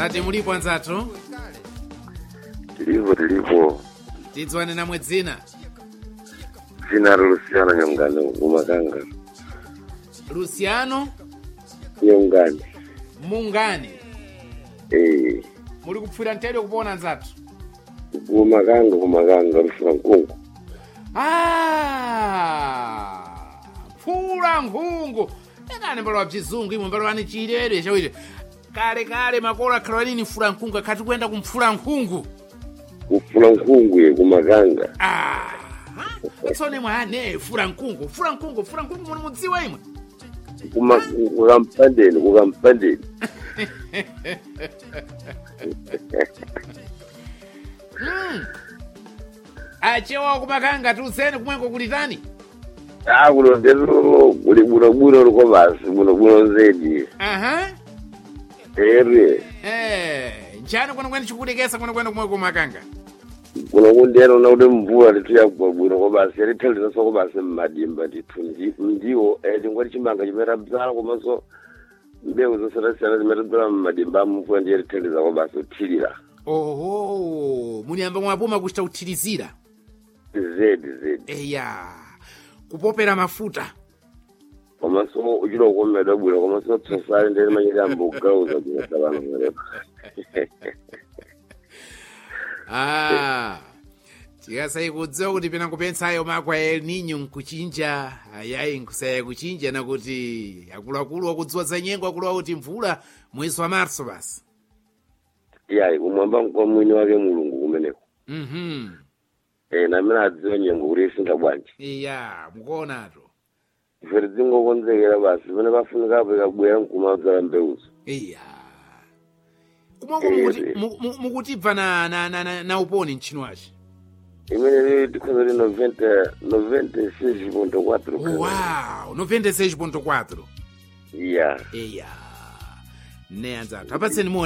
ati mulipo anzathu tilipo tilipo tidziwane namwe dzina dzina luciano nyongani kumakanga luciano nyongani mungani eh muli kupfwira mtedwe kupona anzathu kumakanga kumakanga lufuna nkungu Ah, phula nkhungu ekani mbalo wa bzizungu imwe mbalo wani chilere chawire kale kale makolo akhala wanini mfula nkhungu akhati kuyenda kumfula nkhungu kufuna nkungu ye kumakanga ah tsone mwane fula nkhungu fula nkhungu fula nkhungu muni mudziwa imwe kuma kukampandeni kukampandeni Hmm. achewa kumakanga tusene kumwengo kulitani ah kuno ndelo kuli bunobuno liko basi bunobuno zedi aha ere eh njani kwene kwene chikudekesa kwene kwene kumwe kumakanga kuno kundeno na kuti mvula lituyagwa bwino kobasi yalithaliraso kobasi mmadimba ndithu ndi- ndiwo eh, chingwati chimanga chimeta bzala komanso mbewu zosiyanasiyana zimeta bzala mmadimba mvula ndiye lithandiza kobasi kuthirira oho muniyamba mwapuma kuchita kuthirizira zedi zedi eya kupopera mafuta komanso uchilo kukomedwa bwino komanso tsosali ndene manyiti ambogauza kunyasa vanhu mwerepa ah tikasai kudziwa kuti pena kupentsayo makwa el ninyo nkuchinja ayayi nkusaya kuchinja nakuti akuluakulu wakudziwa za nyengo akuluwa kuti mvula mwezi wa marso basi yayi kumwamba kwa mwini wake mulungu kumeneko mhm eh, namene adziwa nyengo kuti isinga bwanji iya mukuonato ife tidzingokonzekera basi pamene pafunikapo ikabwera nkumadzala mbewuzo iya kumwako Eh, mukuti- eh. mu- mu- mukutibva na, na, na, na, na uponi mchino wace imene tikhoza kuti 90 96.4 wow 96.4 ya iya ne anzathu apatseni moni